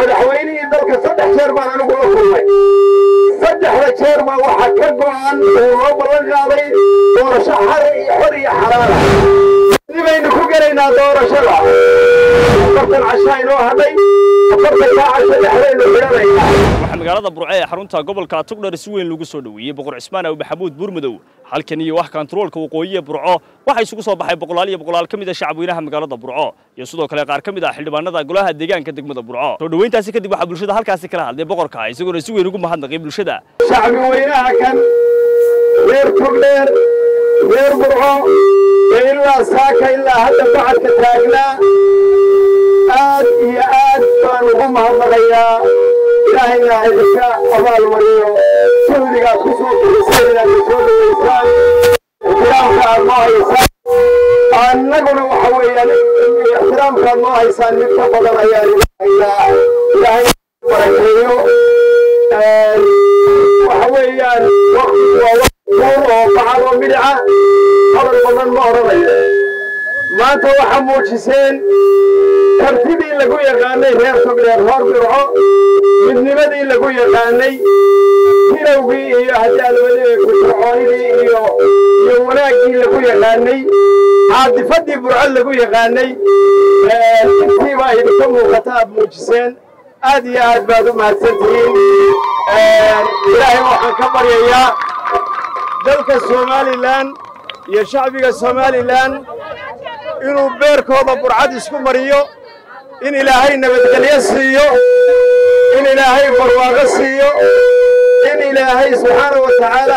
madaxweynihii dalka saddex jeer baan anigu la kulmay saddexda jeer baa waxaa ka go'an uu noo ballan qaaday doorasho xar iyo xor iyo xalaala nibaynu ku gelaynaa doorashada afartan cashaa inoo hadhay afartan kaa casho dhexdaynu xidhanaynaa waxaa magaalada burco ee xarunta gobolka tugdhar si weyn lagu soo dhoweeyey boqor cismaan aw maxamuud buurmadow halkan iyo wax kantaroolka waqooyi ee burco waxaa isugu soo baxay boqolaal iyo boqolaal ka mid a shacabweynaha magaalada burco iyo sidoo kale qaar ka mid ah xildhibaanada golaha deegaanka degmada burco soo dhoweyntaasi kadib waxaa bulshada halkaasi kala hadlay boqorka isagoona si weyn ugu mahadnaqay bulshada shacbi weynaha kan reer togdheer reer burco ee ilaa saaka ilaa hadda bacadka taagnaa aad iyo aad baan ugu mahadnaqayaa ilaahayna idinka abaal mariyo sahdigaad ku soo bixiseen inaad na soo dhaweysaan ixtiraamka aad noo haysaan annaguna waxa weeyaan ixtiraamka aad noo haysaan mid ka badan ayaan ilahaynaa ilaahay barakeeyo waxa weeyaan waktigu waa waqti kuur oo bacad oo midhica hadal badan ma odhanayo maanta waxaa muujiseen kartidii lagu yaqaanay reer togdheer hoor birco midnimadii lagu yaqaanay hilowgii iyo hadaalwadii fircoonidii iyo iyo wanaaggii lagu yaqaanay caadifadii burco lagu yaqaanay intiibaa idinka muuqata aad muujiseen aad iyo aad baad u mahadsantihiin ilaahay waxaan ka baryayaa dalka somalilan iyo shacbiga somalilan inuu beerkooda burcad isku mariyo in ilaahay nabadgelyo siiyo in ilaahay barwaaqo siiyo in ilaahay subxaana wa tacaala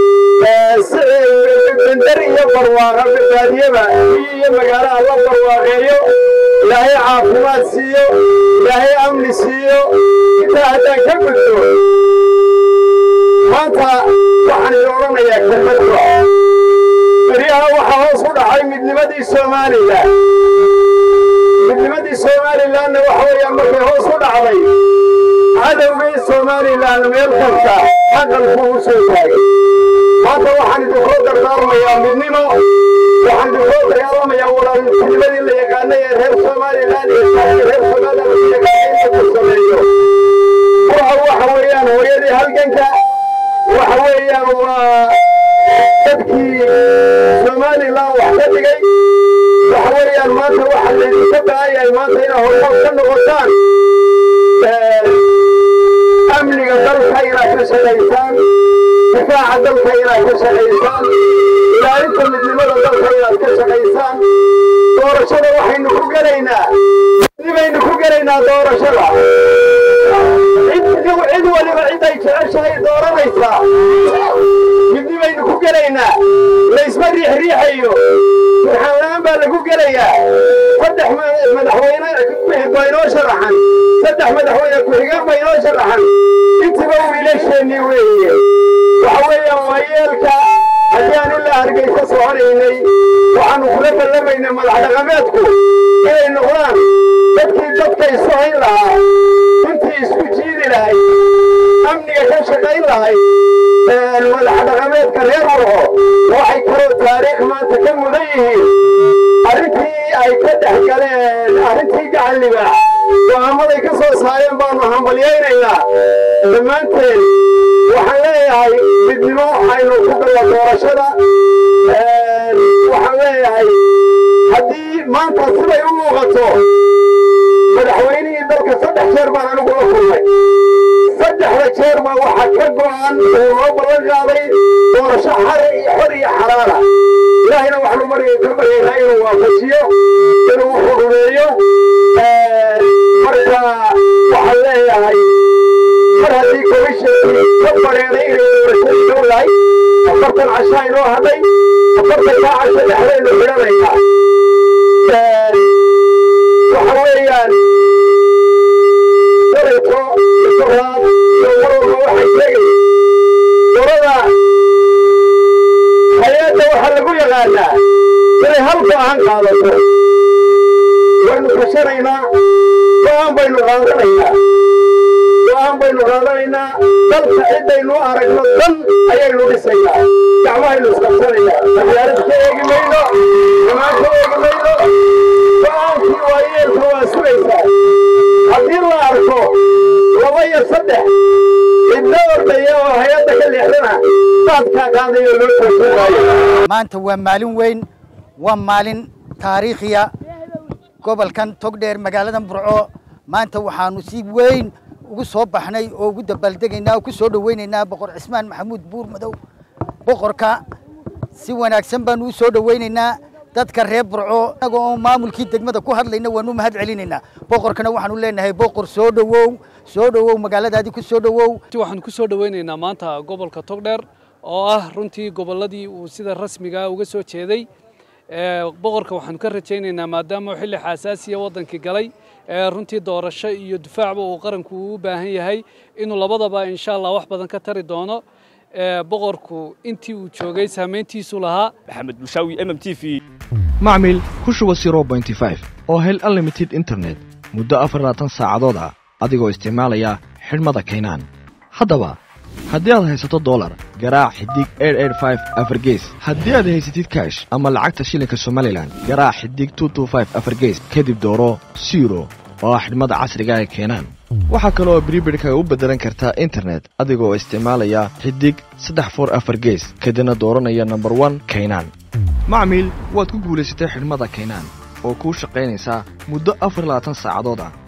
bender iyo barwaaqo baadiyaba iyo magaalo alla barwaaqeeyo ilaahay caafimaad siiyo ilaahay amni siiyo intaa haddaan ka gudbo maanta waxaan idin odhanayaa kelmadba beryaha waxaa hoos u dhacay midnimadii somalilan midnimadii somalilanna waxa weeyaan markay hoos u dhacday cadowgii somalilan meel kasta aqalkuu u soo taagay maanta waxaan idinkoo dardaarmayaa midnimo waxaan idinkoo dagaalamayaa walaaltinimadii la yaqaanay ee reer somalilan iyo shacbi reer somalilan la yaqaanay in lagu sameeyo waxa waxa weeyaan hooyadii halganka waxa weeyaan waa dadkii somalilan wax ka dhigay waxa weeyaan maanta waxa laydinka baahan yahay maanta inaa horumar ka noqotaan amniga dalka inaad ka shaqaysaan difaaca dalka inaad ka shaqaysaan ilaalinta midnimada dalka inaad ka shaqaysaan doorashada waxaynu ku gelaynaa midnibaynu ku gelaynaa doorashada cid waliba cid ay jeceshahay dooranaysaa midnibaynu ku gelaynaa laysma riixriixayo turxaan baa lagu gelayaa saddex madaxweyne baa inoo sharaxan saddex madaxweyne ku-xigeen baa inoo sharaxan intiba wiilasheenii weeye waxa weeyaan waa yeelka haddii aan ilaa hargeysa soconaynay waxaanu kula ballamaynay madax dhaqameedku inay noqdaan dadkii dadka isu hayn lahaa intii isku jiidi lahayd amniga ka shaqayn lahayd madax dhaqameedka reer burco waxay kaloo taariikh maanta ka mudan yihiin arrintii ay ka dhex galeen arrintii gacan libaax go'aamaday ka soo saareen baanu hambalyaynaynaa dhammaanteen waxaan leeyahay midnimo aynu ku galla doorashada waxaan leeyahay haddii maanta siday u muuqato madaxweynihii dalka saddex jeer baan anigu la kulmay saddexda jeer baa waxaa ka go'an uu noo ballan qaaday doorasho xar iyo xor iyo xalaala ilaahayna waxaanu marya ka baryaynaa inuu waafajiyo inuu xurumeeyo marka waxaan leeyahay mar haddii komishinkii ka bareeday inay doorashadii dhow lahay afartan cashaa inoo hadhay afartan kaa casho dhexdaynu xidhanaynaa waxa weeyaan dareeto isoraad iyo warwalba waxay sheegay dorada hay-adda waxaa lagu yaqaanaa inay hal go'aan qaadato waynu kashanaynaa go'aan baynu qaadanaynaa go'aan baynu qaadanaynaa dalka ciddaynu aragno dan ayaynu dhisaynaa gacmahaynu isqabsanaynaa magaalad ka eegi mayno xumaan ka eegi mayno go'aankii waa yeelka waa sugaysaa haddii la arko iyo saddex cidna ordaya oo hay-adda ka leexdana daadkaa qaadayo loo joogsan maayo maanta waa maalin weyn waa maalin taariikhiya gobolkan togdheer magaalada burco maanta waxaanu si weyn ugu soo baxnay oo ugu dabaaldegaynaa oo ku soo dhoweynaynaa boqor cismaan maxamuud buur madow boqorka si wanaagsan baanu u soo dhoweynaynaa dadka reer burco inaga oo maamulkii degmada ku hadlayna waanu mahad celinaynaa boqorkana waxaanu leenahay boqor soo dhowow soo dhowow magaaladaadii ku soo dhowow waxaan ku soo dhoweynaynaa maanta gobolka togdheer oo ah runtii gobolladii uu sida rasmigaa uga soo jeeday boqorka waxaanu ka rajaynaynaa maadaama uu xilli xasaasiya waddankii galay runtii doorasho iyo difaacba uu qaranku u baahan yahay inuu labadaba insha allah wax badan ka tari doono boqorku intii uu joogay saamayntiisu lahaa maxamed bulshaawi m m t v macmil ku shuba oo hel unlimited internet muddo afar labaatan saacadood ah adigoo isticmaalaya xidhmada kaynaan haddaba haddii aad haysato dolar garaac xidig afargees haddii aad haysatid kaash ama lacagta shilinka somalilan garaac xidig afargees kadib dooro siro oo ah xidhmada casriga ee keenaan waxaa kale oo bribidhka u beddelan kartaa internet adigoo isticmaalaya xidig saddex for afar gees kadibna dooranaya nomber one kaynaan macmiil waad ku guulaysatay xidhmada kaynaan oo kuu shaqaynaysaa muddo afar labaatan saacadood ah